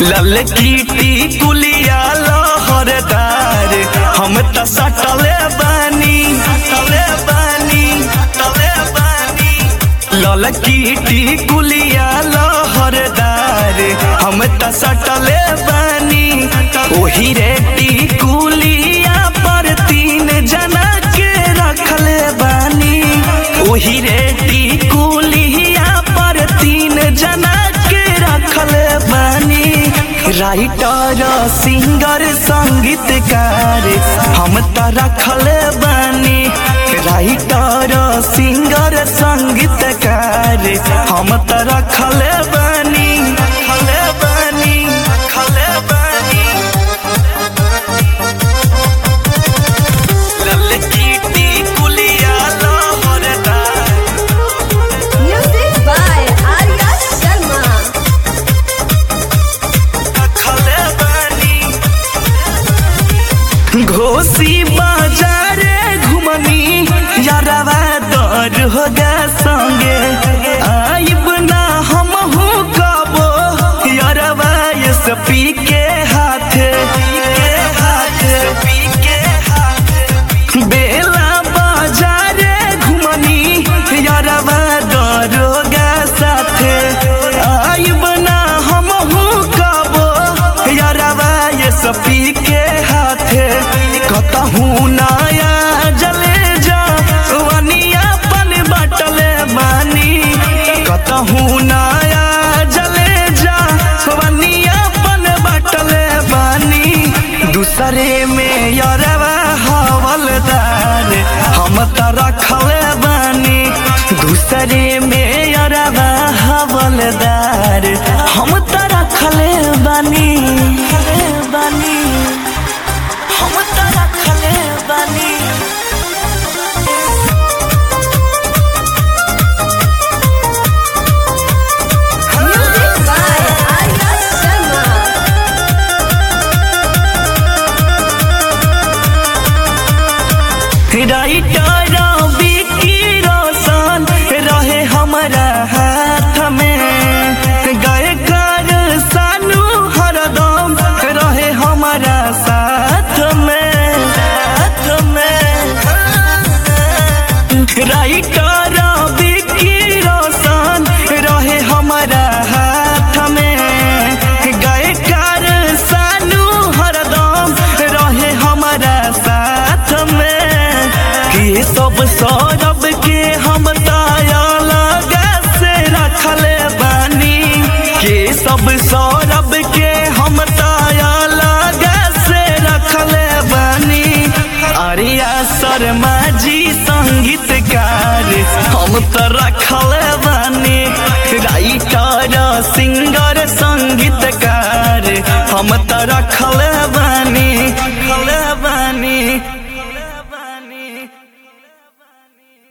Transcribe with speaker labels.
Speaker 1: ललकी टिकुलिया लहरदार हम त सटले बानी सटले बानी सटले बानी ललकी टिकुलिया लहरदार हम त सटले बानी ओही रे टिकुलिया पर तीन जना के रखले बानी ओही रे टिकुलिया पर तीन जना के रखले बानी राइटर सिंगर संगीतकार हम त रखले बानी राइटर सिंगर संगीतकार हम त रखले बानी रखले बानी रखले बानी ललकी टिकुलिया लहरदार
Speaker 2: Music by Arya Sharma.
Speaker 1: रखले बानी घोसी बाजारे घुमनी यारवा दर होगा संगे आइब ना हम हूँ कबो यारवा ये सपी के हाथ के हाथ पी के हाथ बेला बाजारे घुमनी यारवा दरोगा साथे आइब ना हम हूँ कबो यारवा ये सपी के हाथे कतहूँ नया जले जा वनिया पन बटले बानी कतहूँ नया जले जा वनिया पन बटले बानी दूसरे में यरवा हवलदार हम त रखले बानी दूसरे में यरवा हवलदार हम त रखले बानी बानी हम त रखले बानी
Speaker 2: Music by Arya Sharma.
Speaker 1: Writer Vicky Roshan रहे हमारा हाथ में गायकर सानू हरदम रहे हमारा साथ में साथ में राइटर विकी रोशन रहे हमारा हाथ में गायकर सानू हरदम रहे हमारा साथ में कि सब सौरभ के हम ताया लगा से रखले बानी कि सब सौरभ के हम ताया लगा से रखले बानी आर्या शर्मा जी संगीतकार हम तो रखले